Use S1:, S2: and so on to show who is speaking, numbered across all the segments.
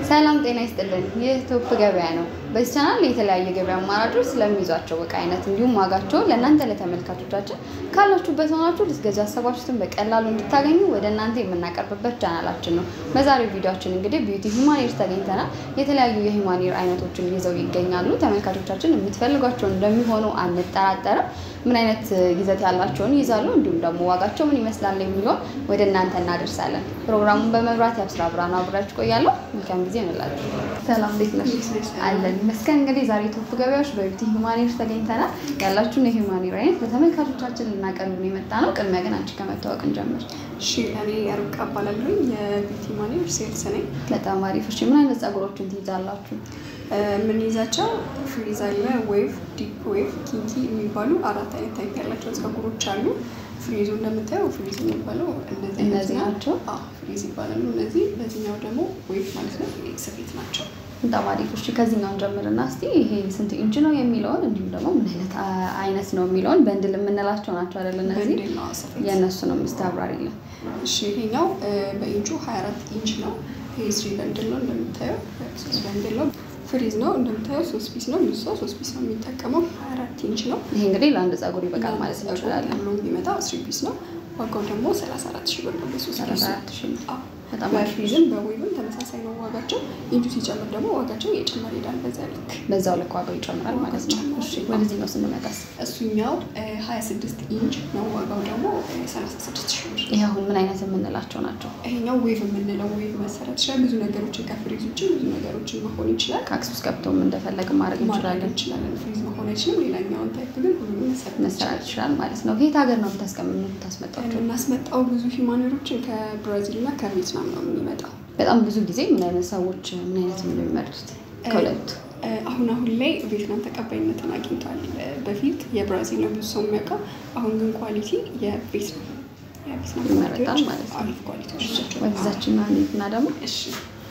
S1: ሰላም ጤና ይስጥልን። ይህ ቶፕ ገበያ ነው። በዚህ ቻናል የተለያዩ የገበያ አማራጮች ስለሚይዟቸው እቃ አይነት እንዲሁም ዋጋቸውን ለእናንተ ለተመልካቾቻችን ካላችሁበት ሆናችሁ ልትገዙ ያሰባችሁትን በቀላሉ እንድታገኙ ወደ እናንተ የምናቀርብበት ቻናላችን ነው። በዛሬው ቪዲዮችን እንግዲህ ቢዩቲ ሂውማኔር ተገኝተናል። የተለያዩ የሂውማኔር አይነቶችን ይዘው ይገኛሉ። ተመልካቾቻችን የምትፈልጓቸው እንደሚሆኑ አንጠራጠርም። ምን አይነት ይዘት ያላቸውን ይይዛሉ፣ እንዲሁም ደግሞ ዋጋቸው ምን ይመስላል የሚለውን ወደ እናንተ እናደርሳለን። ፕሮግራሙን በመብራት ያብስራ ብርሃኑ አብራችሁ ቆያለሁ። መልካም ጊዜ እንላችሁ። ሰላም እንዴት ነሽ? አለን ይመስገን። እንግዲህ ዛሬ ቶፕ ገበያዎች በቢዩቲ ሂውማኔር ተገኝተናል። ያላችሁን የሂውማኔር አይነት ለተመልካቾቻችን ልናቀርብ የመጣ ነው። ቅድሚያ ግን አንቺ ከመታወቅ እንጀምር።
S2: እሺ እኔ ርብቃ እባላለሁ የቢዩቲ ማኔር ሴልስ ነኝ።
S1: በጣም አሪፍ። እሺ ምን አይነት ጸጉሮችን ትይዛላችሁ?
S2: የምንይዛቸው ፍሪዝ አለ፣ ዌቭ፣ ዲፕ ዌቭ፣ ኪንኪ የሚባሉ አራት አይነት ታይፕ ያላቸው ጸጉሮች አሉ። ፍሪዙ እንደምታየው ፍሪዝ የሚባለው እነዚህ
S1: እነዚህ ናቸው?
S2: አዎ ፍሪዝ ይባላሉ እነዚህ። በዚህኛው ደግሞ ዌቭ ማለት ነው ኤክስፌት ናቸው።
S1: በጣም አሪፍ። እሺ ከዚህኛው ጀምርና እስቲ ይሄ ስንት ኢንች ነው የሚለውን እንዲሁም ደግሞ ምን አይነት አ- አይነት ነው የሚለውን በንድል የምንላቸው ናቸው አይደል? እነዚህ
S2: በንድል ነው ስፌት።
S1: የእነሱንም እስቲ አብራሪልን።
S2: እሺ ይሄኛው በኢንቹ 24 ኢንች ነው። ይሄ ስሪ በንድል ነው እንደምታየው ሶስት በንድል ነው። ፍሪዝ ነው እንደምታየው ሶስት ፒስ ነው። ብዙ ሰው ሶስት ፒስ ነው የሚጠቀመው። 24 ኢንች ነው።
S1: ይሄ እንግዲህ ለአንድ ጸጉር ይበቃል ማለት እንችላለን።
S2: ብሎ የሚመጣው ስሪ ፒስ ነው። ዋጋው ደግሞ 34 ሺህ ብር ነው። በሶስት ፒስ
S1: 34 ሺህ ብር።
S2: አዎ።
S1: በጣም አሪፍ።
S2: በፍሪዝም በዌብም ተመሳሳይ ነው ዋጋቸው። ኢንቹ ሲጨምር ደግሞ ዋጋቸው እየጨመረ ይሄዳል። በዛ ልክ
S1: በዛው ልክ ዋጋው ይጨምራል ማለት ነው።
S2: ይጨምራል።
S1: እሺ ወደዚህኛው ስንመጣስ
S2: እሱኛው 26 ኢንች ነው። ዋጋው ደግሞ 36 ሺህ ብር።
S1: ይሄ አሁን ምን አይነት የምንላቸው ናቸው?
S2: ይሄኛው ዌቭ የምንለው ዌቭ መሰረት ይችላል። ብዙ ነገሮችን ከፍሪዝ ውጭ ብዙ ነገሮችን መሆን ይችላል
S1: ከአክስ ውስጥ ገብተውም እንደፈለግ ማድረግ
S2: ማድረግ
S1: እንችላለን።
S2: እንችላለን። ፍሪዝ መሆን አይችልም። ሌላኛውን ታይፕ ግን ሁሉም መሰረት
S1: መሰራት ይችላል ማለት ነው። ከየት ሀገር ነው የምታስቀምጥ የምታስመጣቸው?
S2: የምናስመጣው ብዙ ሂማኔሮችን ከብራዚል እና ከቪየትናም ነው የሚመጣው።
S1: በጣም ብዙ ጊዜ ምን አይነት ሰዎች ምን አይነት ነው የሚመርጡት ከሁለቱ?
S2: እ፣ አሁን አሁን ላይ ቪየትናም ተቀባይነትን አግኝቷል። እ፣ በፊት የብራዚል ነው ብዙ ሰው የሚያውቀው። አሁን ግን ኳሊቲ የቪየትናም የቪየትናም
S1: ይመረጣል
S2: ኳሊቲዎች
S1: ማለት ነው።
S2: አሪፍ ኳሊቲዎች ናቸው።
S1: ወደዛችን እና ደግሞ
S2: እሺ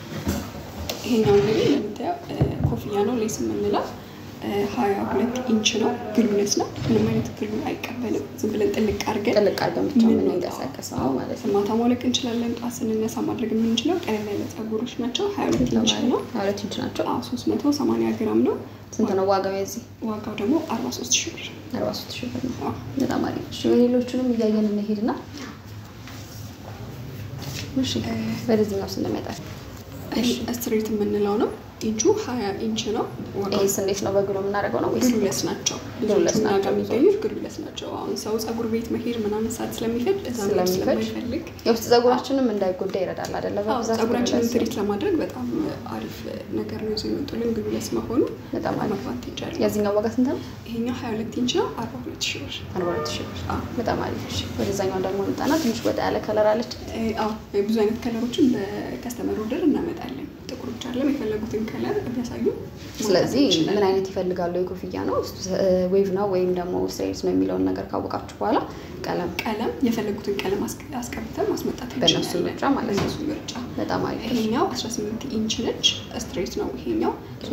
S2: ይሄኛው እንግዲህ እንደምታየው እ፣ ኮፍያ ነው ሌስ የምንለው ሀያ ሁለት ኢንች ነው። ግሉለስ ነው። ምንም አይነት ግሉ አይቀበልም። ዝም ብለን ጥልቅ አድርገን
S1: ጥልቅ አድርገን ብቻ
S2: ምን
S1: የምንንቀሳቀሰው ነው ማለት ነው።
S2: ማታ ማውለቅ እንችላለን። ጠዋት ስንነሳ ማድረግ የምንችለው ቀለል ያለ ጸጉሮች ናቸው። ሀያ ሁለት ኢንች ነው።
S1: ሀያ ሁለት ኢንች ናቸው።
S2: ሶስት መቶ ሰማንያ ግራም ነው።
S1: ስንት ነው ዋጋው የዚህ?
S2: ዋጋው ደግሞ አርባ ሶስት ሺህ ብር።
S1: አርባ ሶስት ሺህ ብር ነው።
S2: አዎ።
S1: በጣም አሪፍ። እሺ ሌሎቹንም እያየን እንሄድና እሺ ወደዚህኛው ስንመጣ
S2: ይሄ ስትሬት የምንለው ነው። ኢንቹ ሀያ ኢንች ነው። ዋጋው
S1: ይሄስ እንዴት ነው በግሎ የምናደርገው ነው ወይስ
S2: ግሉለስ ናቸው።
S1: ግሉለስ
S2: ብዙዎቹ እኛ
S1: ናቸው
S2: ጋር የሚገኙት ግሉለስ ናቸው። አሁን ሰው ጸጉር ቤት መሄድ ምናምን ሰዓት ስለሚፈጅ እዛ መሄድ
S1: ስለሚፈጅ
S2: ስለማይፈልግ
S1: የውስጥ ጸጉራችንም እንዳይጎዳ ይረዳል አይደለ?
S2: አዎ፣
S1: በብዛት
S2: ጸጉራችንን
S1: ግሉለስ
S2: ትሪት ለማድረግ በጣም አሪፍ ነገር ነው ይዘው የመጡልን ግሉለስ መሆኑ
S1: በጣም አሪፍ።
S2: መግባት ይቻላል።
S1: የዚህኛው ዋጋ ስንት ነው?
S2: ይሄኛው ሀያ ሁለት ኢንች ነው። አርባ ሁለት ሺህ ብር።
S1: አርባ ሁለት ሺህ ብር።
S2: አዎ።
S1: በጣም አሪፍ። እሺ ወደዛኛው ደግሞ እንጣና ትንሽ ወጣ ያለ ከለር አለች።
S2: እ፣ አዎ ብዙ አይነት ከለሮችን በከስተመር ኦርደር እናመጣለን። ጥቁሮች አለም የፈለጉትን ከለር ቢያሳዩ
S1: ስለዚህ
S2: ማምጣት እንችላለን።
S1: ምን አይነት ይፈልጋሉ? የኮፍያ ነው ዌቭ ነው ወይም ደግሞ ስትሬት ነው የሚለውን ነገር ካወቃችሁ በኋላ ቀለም
S2: ቀለም የፈለጉትን ቀለም አስቀ- አስቀብተን ማስመጣት
S1: በእነሱ
S2: እንችላለን።
S1: ምርጫ ማለት ነው።
S2: በእነሱ ምርጫ
S1: በጣም አሪፍ።
S2: ይሄኛው 18 ኢንች ነች፣ ስትሬት ነው። ይሄኛው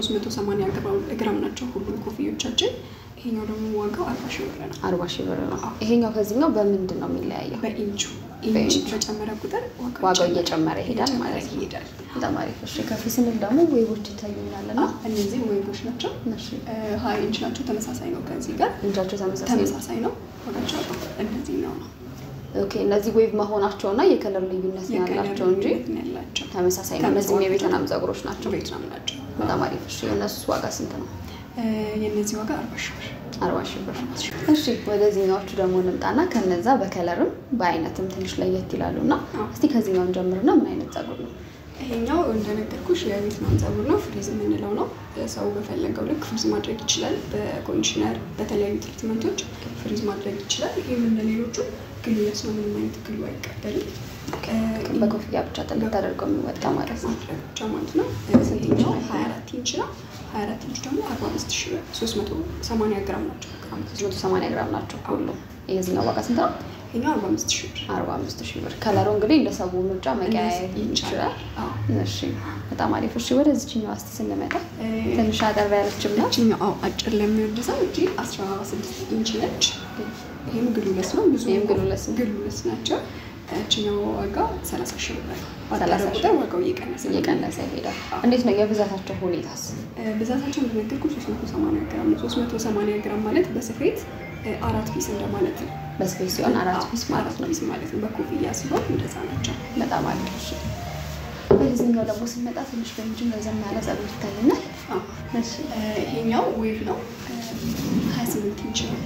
S2: 380 ግራም- ግራም ናቸው ሁሉም ኮፍዮቻችን። ይሄኛው ደግሞ ዋጋው 40 ሺህ ብር ነው።
S1: አርባ ሺህ ብር ነው። ይሄኛው ከዚህኛው በምንድን ነው የሚለያየው?
S2: በኢንቹ ኢንች
S1: በኢንቹ።
S2: በጨመረ ቁጥር
S1: ዋጋው እየጨመረ ይሄዳል
S2: እየጨመረ
S1: ማለት ነው።
S2: ይሄዳል።
S1: በጣም አሪፍ። እሺ ከፍ ስንል ደግሞ ዌቦች ይታዩኛል እና
S2: አዎ፣ እነዚህ ዌቦች ናቸው።
S1: እሺ
S2: ሀያ ኢንች ናቸው። ተመሳሳይ ነው ከዚህ ጋር
S1: እንጃቸው ተመሳሳይ ነው።
S2: ተመሳሳይ ነው። ዋጋቸው እንደዚህ ነው ነው
S1: ኦኬ እነዚህ ዌቭ መሆናቸው እና የከለር ልዩነት ነው
S2: የቀለም
S1: ያላቸው እንጂ
S2: ልዩነት ነው ያላቸው
S1: ተመሳሳይ ነው። እነዚህም የቬትናም ጸጉሮች ናቸው።
S2: ቬትናም ናቸው።
S1: በጣም አሪፍ። እሺ የእነሱ ዋጋ ስንት ነው?
S2: እ፣ የእነዚህ ዋጋ አርባ ሺህ ብር።
S1: አርባ ሺህ ብር። እሺ ወደዚህኛዎቹ ደግሞ እንምጣና ከነዛ በከለርም በአይነትም ትንሽ ለየት ይላሉ እና
S2: አዎ።
S1: እስቲ ከዚህኛውን ጀምርና ምን አይነት ጸጉር ነው?
S2: ይሄኛው እንደነገርኩሽ የቬትናም ጸጉር ነው። ፍሪዝ የምንለው ነው። ሰው በፈለገው ልክ ፍሪዝ ማድረግ ይችላል። በኮንዲሽነር በተለያዩ ትሪትመንቶች ፍሪዝ ማድረግ ይችላል። ይህም እንደሌሎቹ ግሉለስ ነው። ምንም አይነት ግሉ አይቀበልም። እ፣
S1: በኮፍያ ብቻ ጥልቅ ተደርገው የሚወጣ ማለት ነው።
S2: ማድረግ ብቻ ማለት ነው። ይሄኛው 24 ኢንች ነው። 24 ኢንች ደግሞ 45 ሺህ ብር 380 ግራም ናቸው። ግራም
S1: 380 ግራም ናቸው ሁሉም። የዚህኛው ዋጋ ስንት ነው?
S2: ይሄኛው 45 ሺህ ብር
S1: 45 ሺህ ብር። ከለሩ እንግዲህ እንደ ሰው ምርጫ መቀያየር
S2: እንደዚህ
S1: ይችላል።
S2: አዎ።
S1: እሺ በጣም አሪፍ። እሺ ወደዚችኛው እስቲ ስንመጣ
S2: እ፣
S1: ትንሽ አጠር ያለችም ናት።
S2: ይችኛው አዎ አጭር ለሚወድ ሰው እጅ 16 ኢንች ነች። ይህም ግሉለስ ነው። ብዙ
S1: ይህም ግሉለስ ነው።
S2: ግሉለስ ናቸው። እችኛው ዋጋ 30 ሺህ ብር ነው። ባጠረ
S1: 30 ሺህ
S2: ቁጥር ዋጋው እየቀነሰ ነው።
S1: እየቀነሰ ይሄዳል። እንዴት ነው የብዛታቸው ሁኔታስ?
S2: እ፣ ብዛታቸው እንደነገርኩ 380 ግራም ነው። 380 ግራም ማለት በስፌት እ፣ አራት ፒስ እንደማለት ነው።
S1: በስፔስ ሲሆን አራት ፒስ ማለት
S2: አራት
S1: ነው።
S2: ፒስ ማለት ነው። በኮፍያ ሲሆን እንደዛ ናቸው።
S1: በጣም አሪፍ። እሺ በዚህኛው ደግሞ ስንመጣ ትንሽ በምንድን ረዘም ያለ ጸጉር ይታየናል።
S2: አዎ።
S1: እሺ
S2: እ፣ ይሄኛው ዌቭ ነው። እ፣ 28 ኢንች ነው።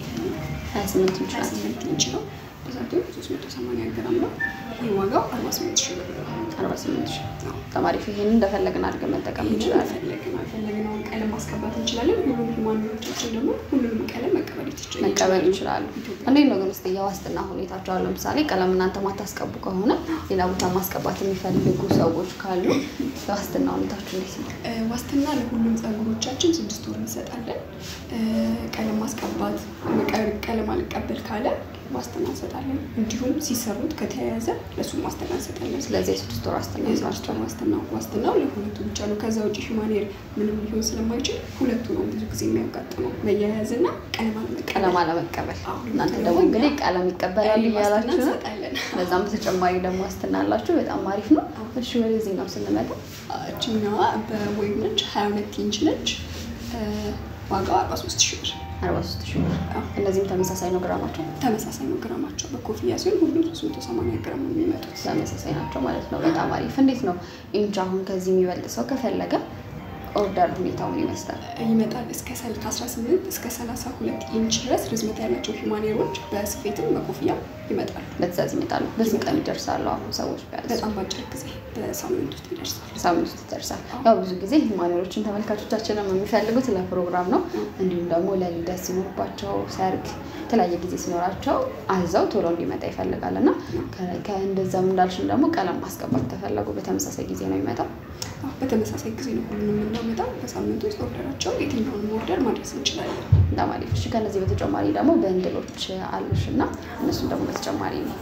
S1: 28 ኢንች ናት።
S2: 28 ኢንች ነው። ብዛቱ 380 ግራም ነው። ይህ ዋጋው 48 ሺህ ብር ነው።
S1: 48 ሺህ
S2: አዎ።
S1: በጣም አሪፍ። ይሄንን እንደፈለግን አድርገን መጠቀም
S2: ይህንን
S1: እንችላለን።
S2: ፈለግን አልፈለግነውን ቀለም ማስቀባት እንችላለን። ሁሉም ሂማኖቻችን ደግሞ ሁሉንም ቀለም መቀበል ይችላል
S1: መቀበል ይችላሉ። እንዴት ነው ግን እስኪ የዋስትና ሁኔታቸው አሁን ለምሳሌ ቀለም እናንተ ማታስቀቡ ከሆነ ሌላ ቦታ ማስቀባት የሚፈልጉ ሰዎች ካሉ የዋስትና ሁኔታችሁ እንዴት ነው?
S2: እ፣ ዋስትና ለሁሉም ጸጉሮቻችን ስድስት ወር እንሰጣለን። እ፣ ቀለም ማስቀባት መቀ- ቀለም አልቀበል ካለ ዋስትና እንሰጣለን። እንዲሁም ሲሰሩት ከተያያዘ ለእሱም ዋስትና እንሰጣለን።
S1: ስለዚህ የስድስት ወር ዋስትና ይዛቸው
S2: የስራቸው ዋስትና ዋስትናው ለሁለቱ ብቻ ነው። ከዛ ውጭ ሂማኔር ምንም ሊሆን ስለማይችል ሁለቱ ነው ብዙ ጊዜ የሚያጋጥመው መያያዝና ቀለም አለመቀበል።
S1: ቀለም አለመቀበል።
S2: አዎ።
S1: እናንተ ደግሞ እንግዲህ ቀለም ይቀበላሉ
S2: ዋስትና
S1: እያላችሁ ነው።
S2: እንሰጣለን።
S1: በዛም በተጨማሪ ደግሞ ዋስትና አላችሁ። በጣም አሪፍ ነው። እሺ ወደዚህኛው ስንመጣ
S2: እችኛዋ በዌብ ነች፣ 22 ኢንች ነች። እ፣ ዋጋው 43 ሺህ ብር
S1: 43 ሺህ ብር።
S2: አዎ።
S1: እነዚህም ተመሳሳይ ነው ግራማቸው
S2: ተመሳሳይ ነው ግራማቸው። በኮፍያ ሲሆን ሁሉም 380 ግራም ነው የሚመጡት።
S1: ተመሳሳይ ናቸው ማለት ነው። በጣም አሪፍ። እንዴት ነው ኢንች አሁን ከዚህ የሚበልጥ ሰው ከፈለገ ኦርደር ሁኔታውን ይመስላል?
S2: ይመጣል እስከ ሰል- ከ18 እስከ 32 ኢንች ድረስ ርዝመት ያላቸው ሂማኔሮች በስፌትም በኮፍያ ይመጣሉ።
S1: በትእዛዝ ይመጣሉ። በስንት ቀን ይደርሳሉ? አሁን ሰዎች ቢያዙ
S2: በጣም በአጭር ጊዜ በሳምንት ውስጥ ይደርሳል።
S1: ሳምንት ውስጥ ይደርሳል። ያው ብዙ ጊዜ ሂማኔሮችን ተመልካቾቻችንም የሚፈልጉት ለፕሮግራም ነው። እንዲሁም ደግሞ ለልደት ሲኖርባቸው፣ ሰርግ፣ የተለያየ ጊዜ ሲኖራቸው አዘው ቶሎ እንዲመጣ ይፈልጋል እና ከ- ከእንደዛም እንዳልሽን ደግሞ ቀለም ማስቀባት ከፈለጉ በተመሳሳይ ጊዜ ነው የሚመጣው።
S2: አዎ፣ በተመሳሳይ ጊዜ ነው ሁሉንም የምናመጣው። በሳምንት ውስጥ ኦርደራቸው የትኛውንም ኦርደር ማድረስ እንችላለን።
S1: በጣም አሪፍ። እሺ ከነዚህ በተጨማሪ ደግሞ በእንድሎች አሉሽ እና እነሱን ደግሞ በተጨማሪ ነው።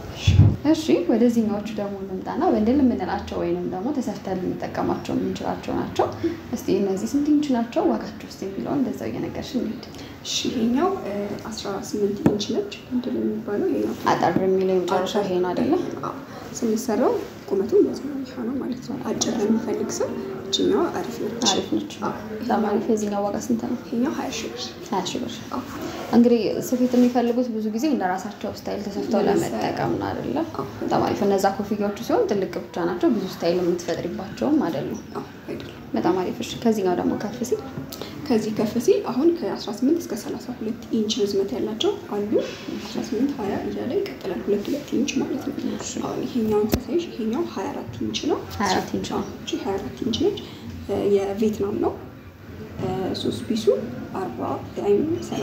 S1: እሺ ወደዚህኛዎቹ ደግሞ እንምጣና በእንድል የምንላቸው ወይንም ደግሞ ተሰፍተን ልንጠቀማቸው የምንችላቸው ናቸው። እስቲ እነዚህ ስንት ኢንች ናቸው? ዋጋቸው ውስጥ የሚለውን እንደዛው እየነገርሽ እንሂድ።
S2: እሺ ይሄኛው እ፣ 18 ኢንች ነች እንድል የሚባለው ይሄኛው
S1: አጠር የሚለው የመጨረሻው ይሄ ነው አይደለ?
S2: አዎ፣ ስንሰራው ቁመቱ እንደዚህ ነው የሚሆነው ማለት ነው። አጭር ለሚፈልግ ሰው እችኛዋ አሪፍ ነች።
S1: አሪፍ ነች።
S2: አዎ፣
S1: በጣም አሪፍ። የዚህኛው ዋጋ ስንት ነው?
S2: ይሄኛው 20 ሺህ ብር።
S1: ሀያ ሺህ ብር።
S2: አዎ፣
S1: እንግዲህ ስፌት የሚፈልጉት ብዙ ጊዜ እንደ ራሳቸው ስታይል ተሰፍተው
S2: ለመሰ-
S1: ለመጠቀም ነው አይደለ?
S2: አዎ።
S1: በጣም አሪፍ። እነዛ ኮፍያዎቹ ሲሆን ትልቅ ብቻ ናቸው። ብዙ ስታይል የምትፈጥሪባቸውም አይደሉም።
S2: አዎ፣ አይደለም።
S1: በጣም አሪፍ። እሺ ከዚህኛው ደግሞ ከፍ ሲል
S2: ከዚህ ከፍ ሲል አሁን ከ18 እስከ 32 ኢንች ርዝመት ያላቸው አሉ። 18 20 እያለ ይቀጥላል። ሁለት ሁለት ኢንች ማለት ነው። አሁን ይሄኛውን ሳሳይሽ ይሄኛው 24 ኢንች ነው።
S1: 24 ኢንች ነው።
S2: አዎ፣ እቺ 24 ኢንች ነች። እ፣ የቪየትናም ነው። እ፣ ሶስት ፒሱ 40 ወይም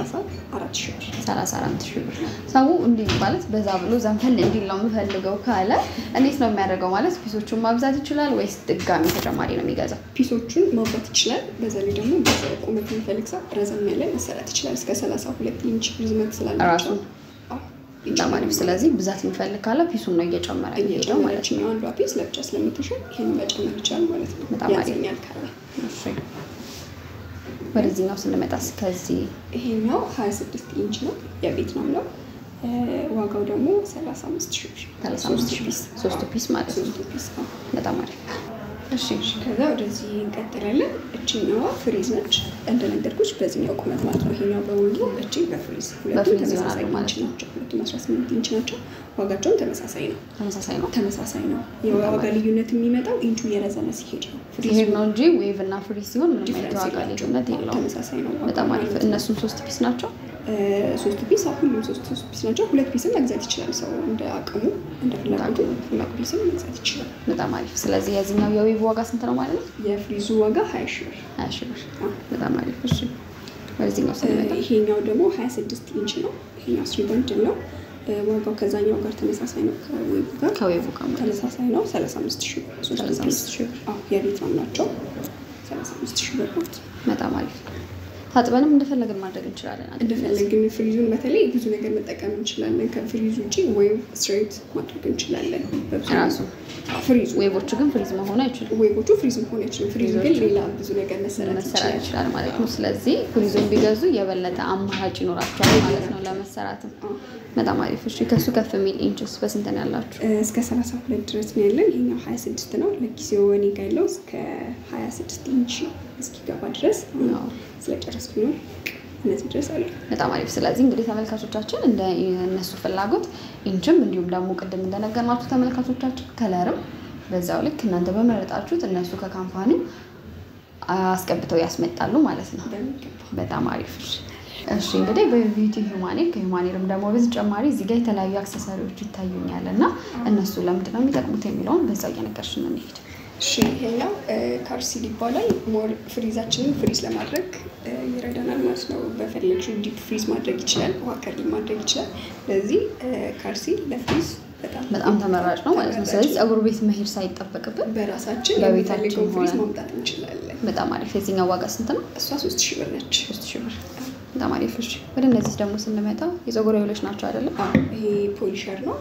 S2: 34 ሺህ ብር።
S1: 34 ሺህ ብር። ሰው እንዲህ ማለት በዛ ብሎ ዘንፈል እንዲል ነው የምፈልገው ካለ እንዴት ነው የሚያደርገው? ማለት ፒሶቹን ማብዛት ይችላል ወይስ ድጋሚ ተጨማሪ ነው የሚገዛው?
S2: ፒሶቹን ማውጣት ይችላል። በዛ ላይ ደግሞ በዛ ቁመት የሚፈልግ ሰው ረዘም ያለ መሰራት ይችላል። እስከ 32 ኢንች ርዝመት ስላላቸው
S1: ራሱን?
S2: አዎ፣
S1: በጣም አሪፍ። ስለዚህ ብዛት የሚፈልግ ካለ ፒሱን ነው እየጨመረ የሚሄደው ማለት ነው።
S2: እየጨመረችኛው አንዷ ፒስ ለብቻ ስለምትሸጥ ይህን መጨመር ይቻላል ማለት ነው።
S1: በጣም አሪፍ።
S2: ያዘኛል ካለ
S1: እሺ ወደዚህኛው ስንመጣስ ከዚህ
S2: ይሄኛው 26 ኢንች ነው። የቪየትናም ነው። እ፣ ዋጋው ደግሞ 35 ሺህ ብር።
S1: 35 ሺህ
S2: ፒስ
S1: ሶስቱ ፒስ ማለት ነው።
S2: ሶስቱ ፒስ ነው።
S1: በጣም አሪፍ። እሺ
S2: ከዛ ወደዚህ እንቀጥላለን። እችኛዋ ፍሪዝ ነች እንደነገርኩሽ በዚህኛው ቁመት ማለት ነው። ይሄኛው በወንዱ እቺ በፍሪዝ ሁለቱም
S1: በፍሪዝ
S2: ተመሳሳይ
S1: ይሆናሉ ማለት
S2: ኢንች ናቸው። ሁለቱም 18 ኢንች ናቸው። ዋጋቸውም ተመሳሳይ ነው።
S1: ተመሳሳይ ነው።
S2: ተመሳሳይ ነው። የዋጋ ልዩነት የሚመጣው ኢንቹ የረዘመ ሲሄድ ነው። ፍሪዙ
S1: ሲሄድ ነው እንጂ ዌቭ እና ፍሪ ሲሆን ምንም አይነት
S2: ዲፍረንስ
S1: ዋጋ
S2: የላቸውም።
S1: ልዩነት የለውም።
S2: ተመሳሳይ ነው። ዋጋው
S1: በጣም አሪፍ።
S2: ማለት ነው።
S1: እነሱም ሶስት ፒስ ናቸው።
S2: እ፣ ሶስት ፒስ አሁን ሁሉም ሶስት ሶስት ፒስ ናቸው። ሁለት ፒስም መግዛት ይችላል ሰው እንደ አቅሙ እንደ ፍላጎቱ ሁለት ፒስም መግዛት ይችላል።
S1: በጣም አሪፍ። ስለዚህ የዚህኛው የዌቭ ዋጋ ስንት ነው ማለት ነው?
S2: የፍሪዙ ዋጋ ሀያ ሺህ ብር።
S1: ሀያ ሺህ ብር።
S2: አዎ።
S1: በጣም አሪፍ። እሺ ወደዚህኛው ስንመጣ
S2: ይሄኛው ደግሞ 26 ኢንች ነው። ይሄኛው ስሪ በንድል ነው። እ፣ ዋጋው ከዛኛው ጋር ተመሳሳይ ነው። ከዌቡ ጋር
S1: ከዌቭ ጋር ማለት ነው።
S2: ተመሳሳይ ነው። 35 ሺህ ብር። ሶስት
S1: 35
S2: ፒስ
S1: ሺህ ብር።
S2: አዎ፣ የቤት ነው ናቸው። 35 ሺህ ብር ናት።
S1: በጣም አሪፍ። ታጥበንም እንደፈለግን ማድረግ እንችላለን።
S2: እንደፈለግን ፍሪዙን በተለይ ብዙ ነገር መጠቀም እንችላለን። ከፍሪዝ ውጭ ወይም ስትሬት ማድረግ እንችላለን። በብዙ
S1: ራሱ
S2: ፍሪዙ
S1: ዌቦቹ ግን ፍሪዝ መሆኑ አይችሉም።
S2: ዌቦቹ ፍሪዝ መሆን አይችልም። ፍሪዙ ግን ሌላ ብዙ ነገር መሰራት
S1: መሰራት
S2: ይችላል።
S1: ይችላል ማለት ነው። ስለዚህ ፍሪዙን ቢገዙ የበለጠ አማራጭ ይኖራቸዋል ማለት ነው ለመሰራትም። በጣም አሪፍ። እሺ ከሱ ከፍ የሚል ኢንችስ በስንት ነው ያላችሁ?
S2: እስከ 32 ድረስ ነው ያለን። ይሄኛው 26 ነው። ለጊዜው እኔ ጋ ያለው እስከ 26 ኢንች እስኪገባ ድረስ
S1: አዎ።
S2: ስለጨረስኩ ነው እነዚህ ድረስ አለ።
S1: በጣም አሪፍ። ስለዚህ እንግዲህ ተመልካቾቻችን እንደ እነሱ ፍላጎት ኢንችም እንዲሁም ደግሞ ቅድም እንደነገርናችሁ ተመልካቾቻችን ከለርም በዛው ልክ እናንተ በመረጣችሁት እነሱ ከካምፓኒው አስገብተው ያስመጣሉ ማለት ነው።
S2: በሚገባ
S1: በጣም አሪፍ። እሺ እሺ እንግዲህ በቢዩቲ ሂውማኔር ከሂውማኔርም ደግሞ በተጨማሪ እዚህ ጋር የተለያዩ አክሰሰሪዎች ይታዩኛል እና እነሱ ለምንድን ነው የሚጠቅሙት የሚለውን በዛው እየነገርሽን እንሂድ።
S2: እሺ ይሄኛው ካርሲል ይባላል። ሞር ፍሪዛችንን ፍሪዝ ለማድረግ እ፣ ይረዳናል ማለት ነው። በፈለግሽው ዲፕ ፍሪዝ ማድረግ ይችላል፣ ውሃ ከርሊ ማድረግ ይችላል። ስለዚህ ካርሲል ለፍሪዝ በጣም
S1: በጣም ተመራጭ ነው ማለት ነው።
S2: ተመራጭ
S1: ስለዚህ ፀጉር ቤት መሄድ ሳይጠበቅብን
S2: በራሳችን
S1: በቤታችን
S2: የምንፈልገውን ፍሪዝ
S1: ሆነ።
S2: ማምጣት እንችላለን።
S1: በጣም አሪፍ። የዚህኛው ዋጋ ስንት ነው?
S2: እሷ ሶስት ሺህ ብር ነች።
S1: ሶስት ሺህ ብር። በጣም አሪፍ። እሺ ወደ እነዚህ ደግሞ ስንመጣ የፀጉር ኃይሎች ናቸው አይደለም?
S2: አዎ፣ ይሄ ፖሊሸር ነው።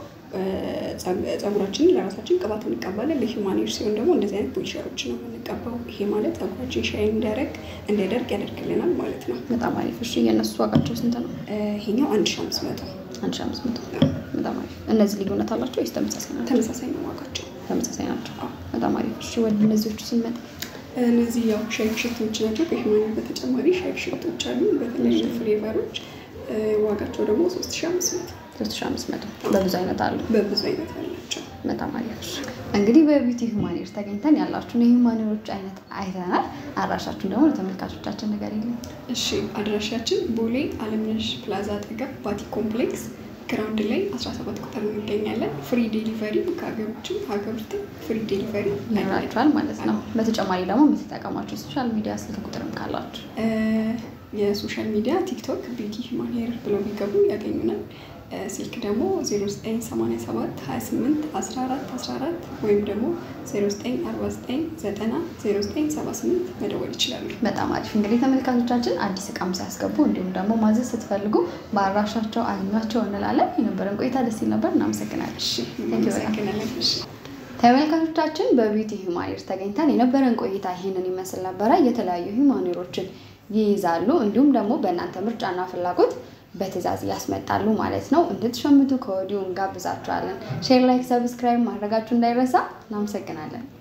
S2: ፀጉራችንን ለራሳችን ቅባት እንቀባለን። ለሂውማኔር ሲሆን ደግሞ እንደዚህ አይነት ፖሊሸሮች ነው የምንቀባው። ይሄ ማለት ፀጉራችን ሻይን እንዲያደርግ እንዲያደርግ ያደርግልናል ማለት ነው።
S1: በጣም አሪፍ። እሺ የእነሱ ዋጋቸው ስንት ነው?
S2: እ፣ ይሄኛው አንድ ሺህ አምስት መቶ
S1: አንድ ሺህ አምስት መቶ በጣም አሪፍ። እነዚህ ልዩነት አላቸው ወይስ ተመሳሳይ ናቸው?
S2: ተመሳሳይ ነው ዋጋቸው።
S1: ተመሳሳይ ናቸው።
S2: አዎ።
S1: በጣም አሪፍ። እሺ ወደ እነዚዎቹ ስንመጣ
S2: እነዚህ ያው ሻይ ሽቶች ናቸው። ከሂውማኔር በተጨማሪ ሻይ ሽቶች አሉ በተለያዩ ፍሌቨሮች። እ፣ ዋጋቸው ደግሞ ሶስት ሺህ አምስት መቶ
S1: ሶስት ሺህ አምስት መቶ በብዙ አይነት አሉ።
S2: በብዙ አይነት አላቸው።
S1: በጣም አሪፍ። እሺ እንግዲህ በቢዩቲ ሂውማኔር ተገኝተን ያላችሁን የሂውማኔሮች አይነት አይተናል። አድራሻችሁን ደግሞ ለተመልካቾቻችን ንገሪልኝ።
S2: እሺ አድራሻችን ቦሌ አለምነሽ ፕላዛ አጠገብ ባቲ ኮምፕሌክስ ግራውንድ ላይ 17 ቁጥር እንገኛለን። ፍሪ ዴሊቨሪ ከሀገር ውጭም ከሀገር ውስጥም ፍሪ ዴሊቨሪ
S1: ይኖራችኋል ማለት ነው። በተጨማሪ ደግሞ የምትጠቀሟቸው ሶሻል ሚዲያ ስልክ ቁጥርም ካላችሁ
S2: እ፣ የሶሻል ሚዲያ ቲክቶክ ቢዩቲ ሂውማን ሄር ብለው ቢገቡ ያገኙናል። እ፣ ስልክ ደግሞ 0987 28 14 14 ወይም ደግሞ 0949 90 0978 መደወል ይችላሉ።
S1: በጣም አሪፍ እንግዲህ ተመልካቾቻችን አዲስ እቃም ሲያስገቡ እንዲሁም ደግሞ ማዘዝ ስትፈልጉ በአድራሻቸው አግኟቸው እንላለን። የነበረን ቆይታ ደስ ይል ነበር። እናመሰግናለን።
S2: እሺ
S1: Thank you በጣም።
S2: እናመሰግናለን። እሺ
S1: ተመልካቾቻችን በቢዩቲ ሂውማኔር ተገኝተን የነበረን ቆይታ ይሄንን ይመስል ነበረ። የተለያዩ ሂውማኔሮችን ይይዛሉ እንዲሁም ደግሞ በእናንተ ምርጫና ፍላጎት በትዕዛዝ ያስመጣሉ ማለት ነው። እንድትሸምቱ ከወዲሁ እንጋብዛችኋለን። ሼር፣ ላይክ፣ ሰብስክራይብ ማድረጋችሁ እንዳይረሳ። እናመሰግናለን።